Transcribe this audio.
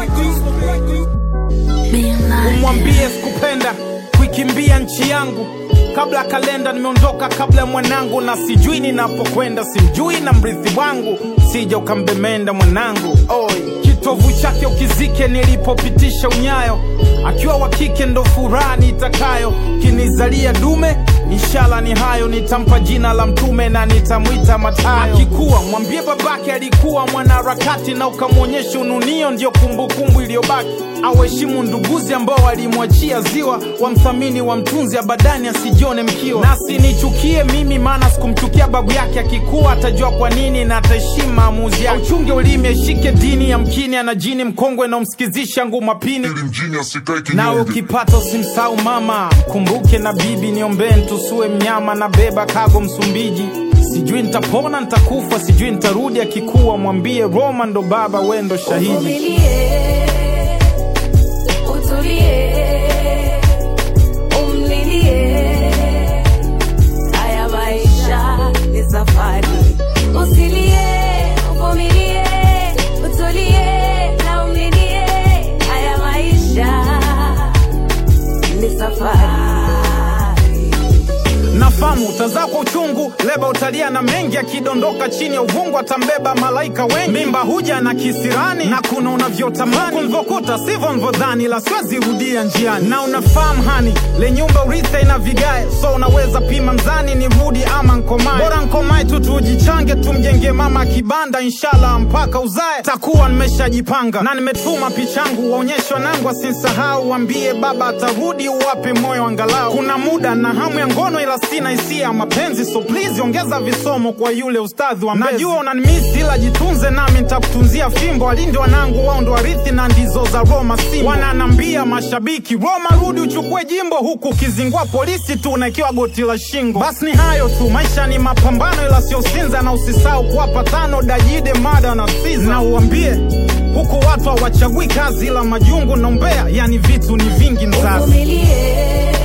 umwambie sikupenda kuikimbia nchi yangu kabla kalenda nimeondoka kabla ya mwanangu na sijui ninapokwenda simjui na mrithi wangu sija ukambemenda mwanangu Oi. kitovu chake ukizike nilipopitisha unyayo akiwa wa kike ndo furaha nitakayo kinizalia dume inshala ni hayo nitampa jina la mtume na nitamwita matayo akikuwa mwambie babake alikuwa mwanaharakati na ukamwonyesha ununio ndio kumbukumbu iliyobaki awaheshimu nduguzi ambao walimwachia ziwa wamthamini wamtunzi abadani asijione mkiwa nasi nichukie mimi maana sikumchukia babu yake akikuwa atajua kwa nini na ataheshimu maamuzi yake uchunge ulimi ashike dini ya mkini ana jini mkongwe na umsikizisha nguma pini ili mjini asikae nawe kinyonge ukipata usimsahau mama kumbuke na bibi niombee ntusue mnyama na beba kago msumbiji sijui nitapona nitakufa sijui nitarudi akikuwa mwambie roma ndo baba wendo shahidi Uvumilie, utulie, umlilie. Haya maisha ni safari. Usilie, uvumilie, utulie na umlilie. Haya maisha ni safari. nafamu utazaa kwa uchungu leba utalia na mengi akidondoka chini ya uvungu atambeba malaika wengi mimba huja na kisirani na kuna unavyotamani kulivyokuta sivyo nvyodhani la siwezi rudia njiani na unafahamu hani le nyumba uritha ina vigae so unaweza pima mzani ni rudi ama nkomae bora nkomae tu tujichange tumjenge mama kibanda inshallah mpaka uzae takuwa nimeshajipanga na nimetuma pichangu waonyeshe wanangu asinsahau wambie baba atarudi uwape moyo angalau kuna muda na hamu ya ngono ila sina hisia ya mapenzi so please ongeza visomo kwa yule ustadhi wa mbezi. najua unanimisi ila jitunze nami nitakutunzia fimbo walindi wanangu wao ndo warithi na ndizo za roma simbo wananambia mashabiki roma rudi uchukue jimbo huku ukizingua polisi tu unaikiwa goti la shingo basi ni hayo tu maisha ni mapambano ila sio sinza na usisahau kuwapa tano dajide mada na siza na uambie huku watu hawachagui kazi ila majungu na umbea yani vitu ni vingi mzazi Uvumilie,